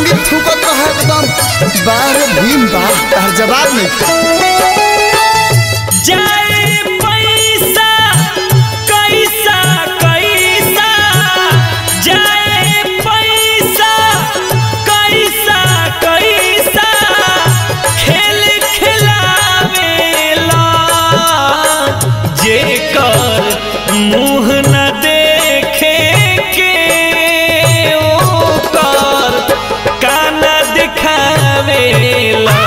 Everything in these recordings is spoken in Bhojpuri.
संगीत फूकत रहा एकदम बाहर भीम बा तार जवाब नहीं जाए पैसा कैसा कैसा जाए पैसा कैसा कैसा खेल खिलावेला जेकर मुँह न देखे के ओकर कान दिखावेला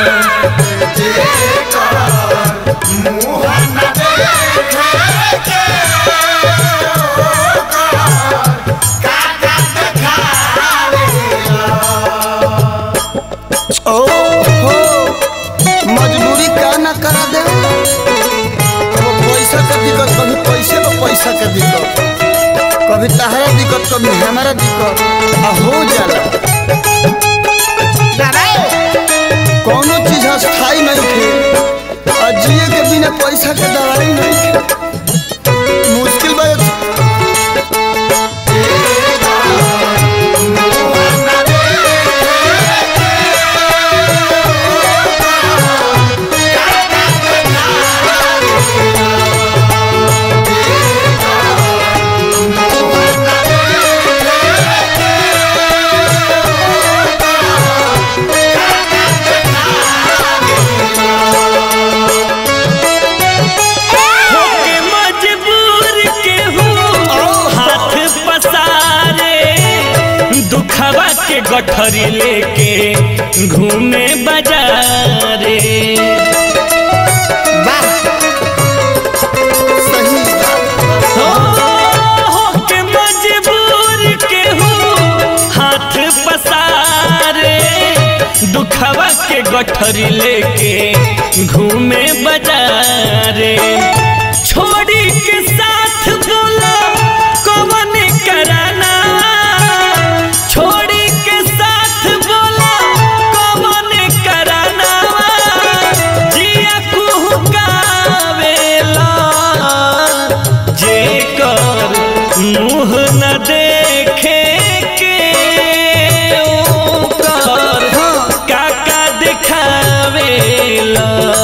ओ हो मजबूरी का ना करा दे वो पैसा का दिक्कत कभी पैसे में पैसा का दिक्कत कभी तहरा दिक्कत कभी हमारा दिक्कत आ हो जाला कोनो चीज अस्थाई नहीं थे आ जिए के बिना पैसा के दवाई नहीं थे मुश्किल बात होके मजबूर के हूँ हाथ पसारे दुखवा के गठरी लेके घूमे बाजारे वाह सही हो होके मजबूर के हूँ हाथ पसारे दुखवा के गठरी लेके घूमे बाजारे छोड़ी के साथ बोला कौन कराना छोड़ी के साथ बोला कौन कराना जिया कुहकावेला जेकर मुँह न देखे के ओकर काका दिखावेला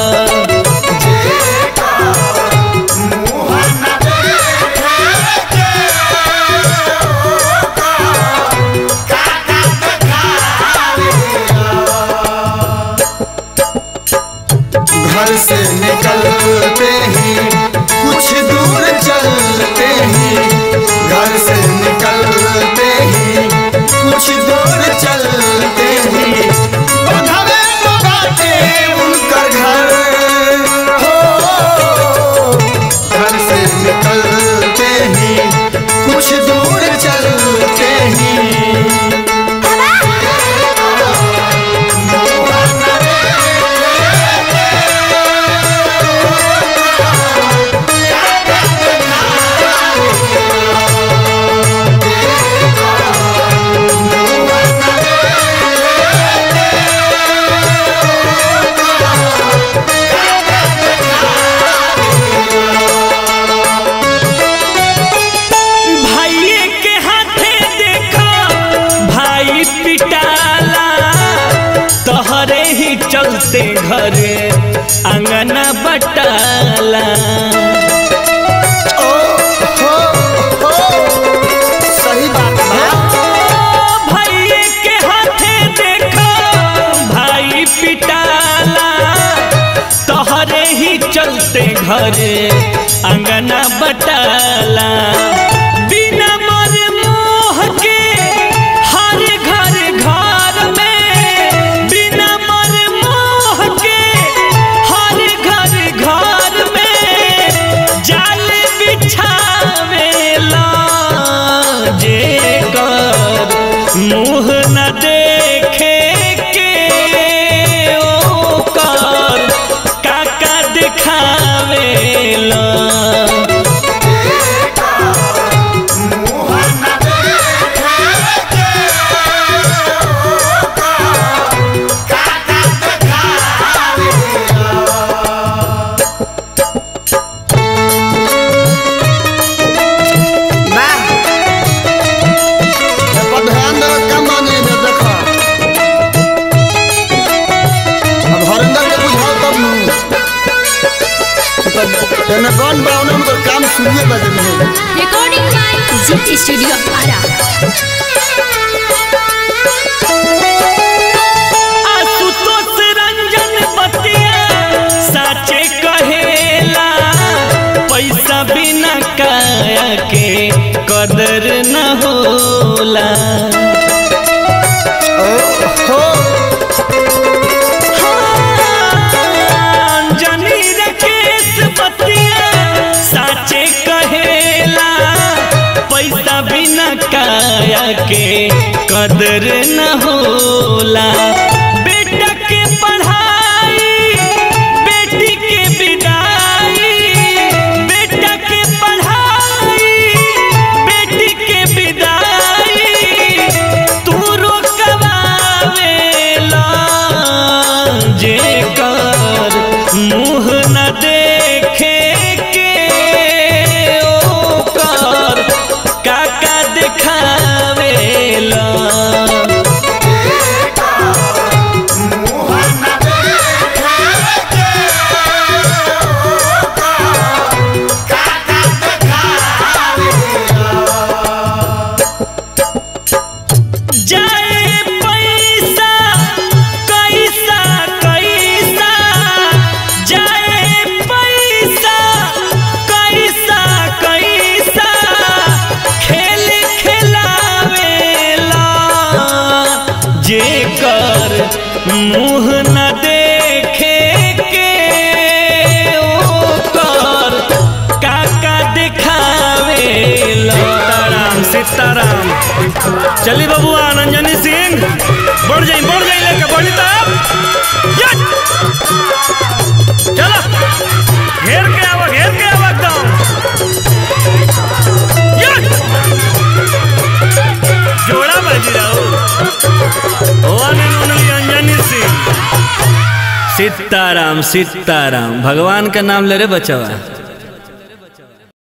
घर से निकलते ही कुछ दूर चलते ही घर से निकलते ही कुछ दूर चलते ही बंधवे तो बाटे उनकर घर हो घर से निकलते ही कुछ दूर चलते ही भाइये के हाथे देखो भाई पिटाला तोहरे ही चलते घरे अंगना बटाला ओ हो हो सही बात बा भाइये के हाथे देखो भाई पिटाला तोहरे ही चलते घरे अंगना बटाला बिना मर मोह के हर घर घर में बिना मर मोह के हर घर घर में जाल बिछावेला जेकर मुँह न देखे के ओकर काका दिखावेला एने गन बा ओने उनकर काम सुनिए बजे में हो Recording by Zit Studio Ara. Ashutosh Ranjan बतिया साचे कहेला पैसा बिना काया के कदर न होला हो जनी रकेश बतिया साचे कहेला पैसा बिना काया के कदर न होला बेटा के पढ़ाई बेटी के विदाई बेटा के पढ़ाई बेटी के विदाई तू रोकवावेला जे कर मुँह न देखे के ओकर काका देखावेला जाए पैसा कैसा कैसा जाए पैसा कैसा कैसा खेल खेलावेला जेकर मुँह न देखे के ओकर काका देखावेला सीताराम सीताराम चली बाबू आनंजनी सिंह बढ़ जाई बढ़ जाई लेके बढ़ी तब यस! चलो घेर के आवा घेर के आवा एकदम यस! जोड़ा बाजी रहो one and only Anjani Singh Sitaram Sitaram भगवान का नाम ले रे बचवा